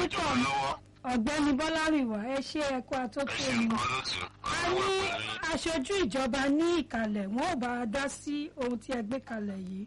púpọ̀ lọ́wọ́ ọ̀gbẹ́ni bọ́lárìnwá ẹ ṣe ẹ̀kọ́ ẹ àtótó ṣe mi nǹkan lótú a ọlọ́wọ́ ní pẹ̀lú yín. aṣojú ìjọba ní ìkàlẹ̀ wọn ò bá a dá sí ohun tí ẹ gbé kalẹ̀ yìí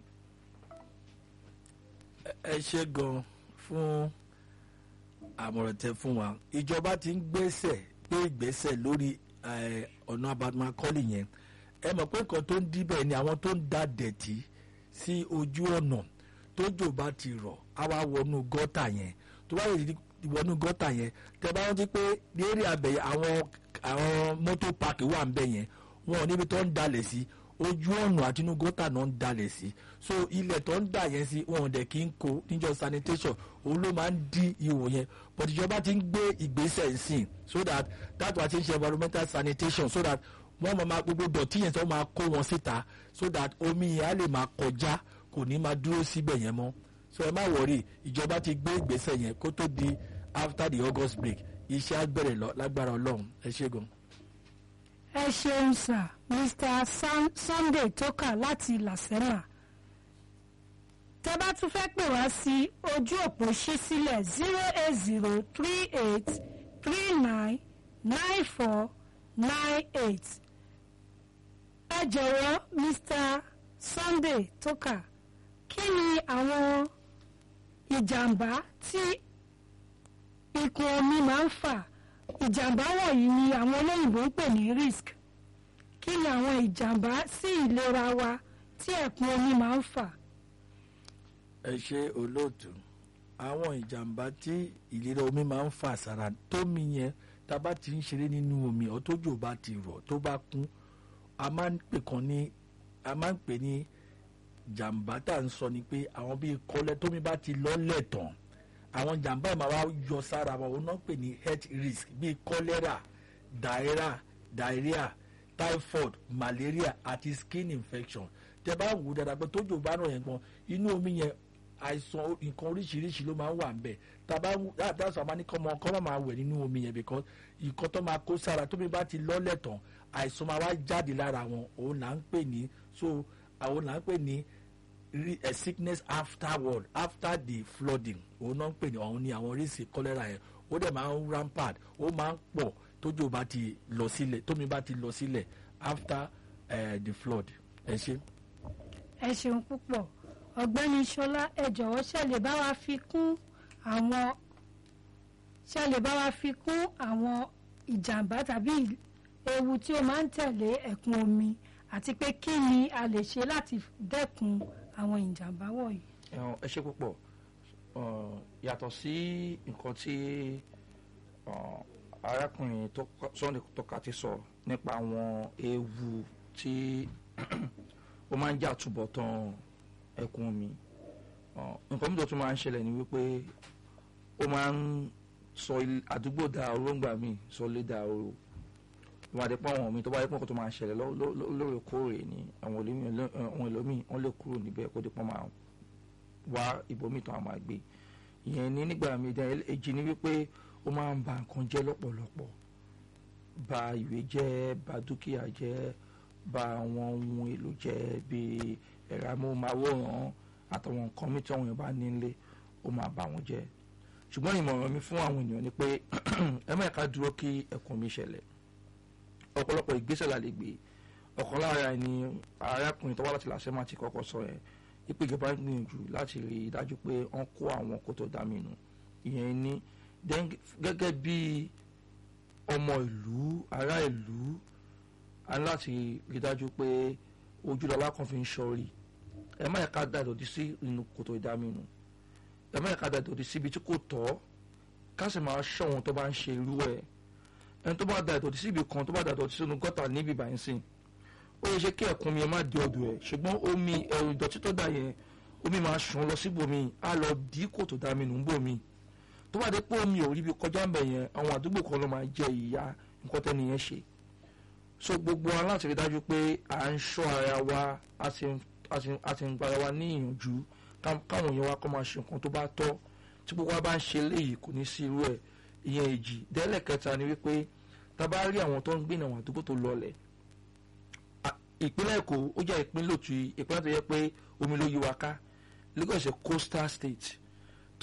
ẹ ṣe gan fún àmọ̀ràn tẹ fún wa ìjọba ti ń gbèsè gbé ìgbésẹ̀ lórí eh, ọ̀nà abamakọ́lì yẹn ẹ mọ̀ pé nǹkan tó ń díbẹ̀ ni àwọn tó ń da dẹ̀tí sí ojú ọ̀nà tójò bá ti rọ̀ á wá wọnú gọ́tà yẹn tó bá yẹ wọnú gọ́tà yẹn tẹ bá rántí pé ní eré abẹ àwọn àwọn mọ́tò páàkì wà ń bẹ̀ yẹn wọn ò níbi tó ń dalẹ̀ sí ojú ọ̀nà àti inú gọ́tà náà ń dalẹ̀ sí so ilẹ̀ tó ń dà yẹn sí wọn ò dẹ̀ kí ń kó níjọ sanitation òun ló máa ń dí ihò yẹn but ìjọba ti ń gbé ìgbésẹ̀ nsìn so that that wà ti ń ṣe environmental sanitation so that wọ́n máa ma gbogbo dọ̀tí yẹn tó máa kó wọn síta so that omi yẹn á lè máa kọjá kò ní máa dúró síbẹ̀ yẹn mọ́ so ẹ má wọrí ìjọba ti gbé ìgbésẹ̀ yẹn kó tó di after the august break iṣẹ́ á bẹ̀rẹ̀ lọ lágbára ọlọ́run ẹ ṣé gan. ẹ ṣeun sà mr Sun- sunday tókà láti làsẹ́mà tẹ bá tún fẹ́ pè wá sí ojú òpó ṣí sílẹ̀ zero eight zero three eight three nine nine four nine eight ẹ jọ̀wọ́ mr sunday tókà kí ni àwọn ìjàmbá tí ikùn omi máa ń fà ìjàmbá wọ̀nyí ni àwọn olóyìnbó ń pè ní risk kí ni àwọn ìjàmbá sí ìlera wa tí ẹ̀kún omi máa ń fà ẹ ṣe olóòtú àwọn ìjàmbá tí ìlera omi máa ń fà sára tómi yẹn tá a bá ti ń ṣeré nínú omi ọ tójò bá ti rọ̀ tó bá kún a máa ń pè kan ní a máa ń pè ní jàmbá tá à ń sọ ni pé àwọn bíi kọ́lẹ́ tómi bá ti lọ́lẹ̀ tán àwọn jàmbá yìí máa wá yọ sára wọn òun náà pè ní health risk bíi cholera diarrhea diarrhea typhoid malaria àti skin infection tẹ bá wù ú dáadáa pé tójò bá ràn yẹn gan inú omi yẹn àìsàn nǹkan oríṣiríṣi ló máa ń wà ń bẹ̀ tàbá dáàsọ àmà ní kọ́mọ kọ́mọ máa wẹ̀ nínú omi yẹn because nǹkan tó máa kó sára tómi bá ti lọ́lẹ̀ tán àìsàn máa wá jáde lára wọn òun là ń pè ní so àwọn là ń pè ní ri- eh, sickness afterward after the flooding òun náà ń pè ní ọ̀hún ní àwọn oríṣi cholera yẹn ó dẹ̀ máa ń rampart ó máa ń pọ̀ tójò bá ti lọ sílẹ̀ tómi bá ti lọ sílẹ̀ after uh, the flood ẹ ṣe. ẹ ṣeun púpọ̀ ọ̀gbẹ́ni ṣọlá ẹ jọ̀wọ́ ṣe lè bá wa fi kún àwọn ṣe lè bá wa fi kún àwọn ìjàmbá tàbí ewu tí ó máa ń tẹ̀lé ẹ̀kún omi àti pé kí ni a lè ṣe láti dẹ́kun àwọn ìjàmbá wọ̀nyí. Ẹ̀hàn, ẹ ṣe púpọ̀ Ọ̀, yàtọ̀ sí nǹkan tí ọ̀, arákùnrin tó kọ- Sunday tọ́ka ti sọ nípa àwọn ewu tí ó máa ń jà túbọ̀ tán ẹkún omi Ọ̀, nǹkan mìíràn tó máa ń ṣẹlẹ̀ ni wípé ó máa ń sọ il- àdúgbò da oróńgbà mi sọ lé da oró wọ́n á dé pọ́ àwọn mi tó bá yẹ pé nǹkan tó máa ń ṣẹlẹ̀ ló- ló- ló- lóòrèkóòrè ni àwọn ẹlòmíì- àwọn ẹlòmíì wọ́n lè kúrò níbẹ̀ kó dé pọ́n máa wá ibòmíì tó a máa gbé ìyẹn ní nígbà míì dá èjì ni wípé ó máa ń ba nǹkan jẹ́ lọ́pọ̀lọpọ̀ ba ìwé jẹ́ ba dúkìá jẹ́ ba àwọn ohun èlò jẹ́ bíi ẹ̀rọ amóhùnmáwòrán àtàwọn nǹkan míì tí àwọn èèyàn bá nílé ó máa bà wọ́n jẹ́ ṣùgbọ́n ìmọ̀ràn mi fún àwọn ènìyàn ni pé ẹ má ká dúró kí ẹ̀kún mi ṣẹlẹ̀ ọ̀pọ̀lọpọ̀ ìgbésẹ̀ la lè gbé ọ̀kan lára ẹni arákùnrin tó wá láti làṣẹ máa ti kọ́kọ́ sọ yẹn ipò ìjọba ń gbìyànjú láti rí i dájú pé wọ́n kó àwọn kòtò dámínú ìyẹn ní then gẹ́gẹ́ bí ọmọ ìlú ará ìlú a ní láti rí i dájú pé ojúlọ́lá kan fi ń ṣọ́rí ẹ má yẹ ká da ìdọ̀tí sí inú kòtò ìdámínú ẹ má yẹ ká da ìdọ̀tí síbi tí kò tọ́ ká sì máa ṣọ́ wọn tó bá ń ṣe irú ẹ̀ ẹni tó bá da ìdọ̀tí síbi kan tó bá da ìdọ̀tí sínú gọ́tà níbi ìbàyẹn sìn ó yẹ ṣe kí ẹ̀kún mi ẹ má di ọ̀dọ̀ ẹ̀ ṣùgbọ́n omi ẹ̀rù ìdọ̀tí tó dà yẹn omi máa ṣàn lọ síbòmí á lọ dí kòtò dá mi nù ń bòmí tó bá dé pé omi ò rí ibi kọjá ń bẹ̀ yẹn àwọn àdúgbò kan ló máa jẹ ìyá nǹkan tẹ́ni yẹn ṣe so gbogbo wa láti rí dájú pé à ń ṣọ́ ara wa a sì ń- a sì ń- a sì ń gbara wa ní ìyànjú ká- káwọn èèyàn wa kọ́ máa ṣe nǹkan tó bá tọ́ tí gbogbo wa bá ń ṣe léyìí kò ní sí irú ẹ̀ ìyẹn èjì dẹ́lẹ̀ kẹta ni wípé tá a bá rí àwọn tó ń gbé àwọn àdúgbò tó lọlẹ̀ à- ìpínlẹ̀ èkó ó jẹ́ ìpínlẹ̀ òtún ìpínlẹ̀ tó yẹ pé omi ló yí wa ká Lagos is a coastal state